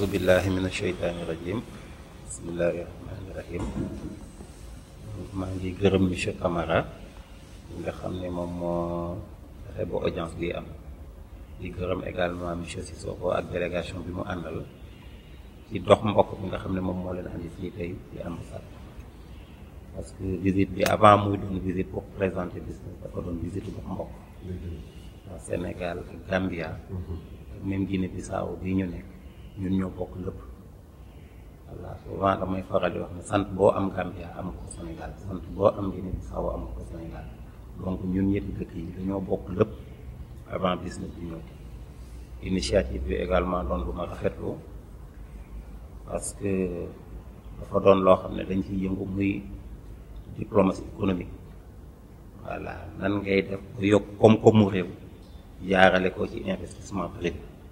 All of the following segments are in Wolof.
auzu billahi min asheytaani rajim bismillahi rahmaani rahim maa ngi gërëm monsieur Camara nga xam ne moom moo fexe ba audience bi am di gërëm également monsieur Sissoko ak délégation bi mu àndal ci dox mbokk bi nga xam ne moom moo leen andi fii tey ci ambassade parce que visite bi avant muy doon visite pour présenter business dafa doon visite dox mbokk waa Sénégal ak Gambia même Guinée Bissau bii ñu nekk ñun ñoo bokk lépp voilà souvent damay faral di wax ne sant boo am Gambia am ko Sénégal sant boo am Guinée Bissau am ko Sénégal donc ñun ñetti dëkk yi dañoo bokk lépp avant business bi ñëw initiative bi également doon lu ma rafetlu parce que dafa doon loo xam ne dañ ciy yëngu muy diplomatie économique voilà nan ngay def ba yokk koom-koomu réew jaarale ko ci investissement privé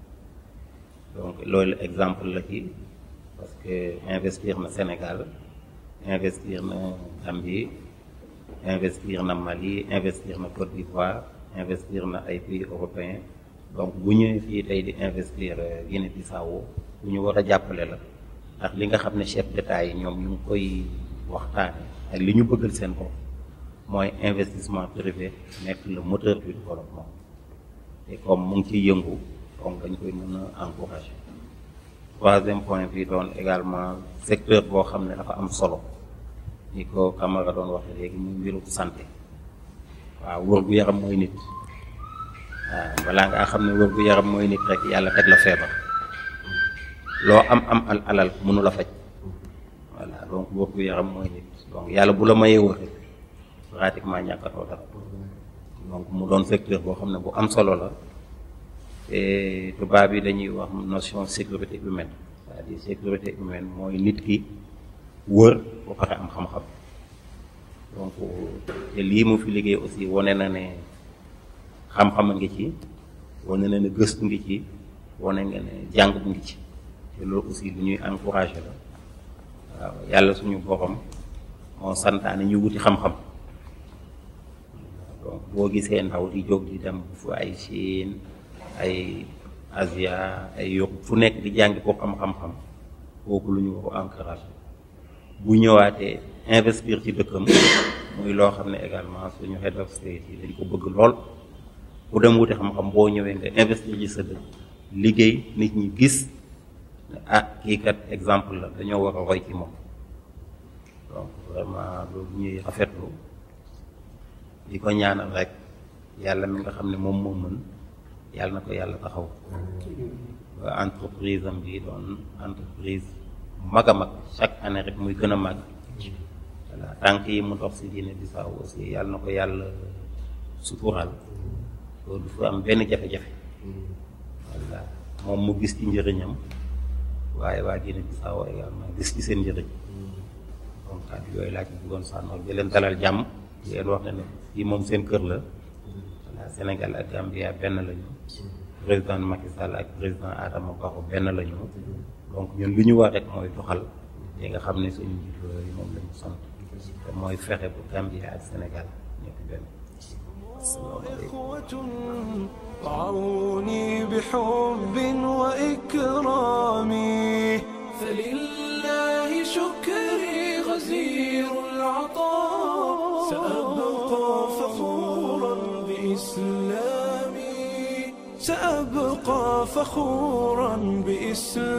donc loolu exemple la ci parce que investir na Sénégal investir na Gambie investir na Mali investir na Côte d'Ivoire investir na ay pays européens donc bu ñëwee fii tey di investir Guinée-Bissau bu ñu war a jàppale la ndax li nga xam ne chef d'État yi ñoom ñu ngi koy waxtaane ak li ñu bëggal seen bopp mooy investissement privé nekk le moteur du développement te comme mu ngi ciy yëngu donc dañ koy mën a encourager troisième point bi doon également secteur boo xam ne dafa am solo ni ko Camara doon waxee léegi muy mbiru santé waaw wër-gu-yaram mooy nit waaw balaa ngaa xam ne wër-gu-yaram mooy nit rek yàlla teg la feebar loo am am al alal mënu la faj voilà donc wër-gu-yaram mooy nit donc yàlla bu la mayee wër pratiquement ñàkkatoo dara donc mu doon secteur boo xam ne bu am solo la te tubaab yi dañuy wax notion sécurité humaine c'est-à-dire sécurité humaine mooy nit ki wër ba pare am xam-xam donc te lii mu fi liggéey aussi wane na ne xam-xam a ngi ci wane na ne gëstu ngi ci wane nga ne jàng bu ngi ci te loolu aussi lu ñuy encouragé la waaw yàlla suñu borom moo santaane ñu wuti xam-xam donc boo gisee ndaw di jóg di dem fu ay Chine ay Asia ay Europe fu nekk di jàngi pour am xam-xam kooku lu ñu war a encouragé bu ñëwaatee investir ci dëkkam muy loo xam ne également suñu head of state yi dañ ko bëgg lool ku dem wuti xam-xam boo ñëwee nga investir ci sa dëkk liggéey nit ñi gis ne ah kii kat exemple la dañoo war a roy ci moom donc vraiment loolu ñuy rafetlu di ko ñaanal rek yàlla mi nga xam ne moom moo mën yàlla na ko yàlla taxaw ba entreprise am bi doon entreprise mag a mag chaque année rek muy gën a mag voilà tànk yi mu dox si Guinée Bissau aussi yàlla na ko yàlla suturaal loolu du fa am benn jafe-jafe voilà moom mu gis ci njëriñam waaye waa Guinée Bissau également gis ci seen njëriñ donc kàddu yooyu laa ci bëggoon sànnool di leen dalal jàmm di leen wax ne ne fii moom seen kër la voilà Sénégal ak Gambia benn lañu président Macky Sall ak président Adama Barrow benn lañu donc ñun li ñu war rek mooy doxal li nga xam ne suñu njiit yooyu moom lañu sant te mooy fexe bu Gambia ak Sénégal nekk benn إخوة رعوني بحب وإكرام فلله شكري غزير العطاء سأبقى فخورا بإسلامي سأبقى فخورا بإسلامي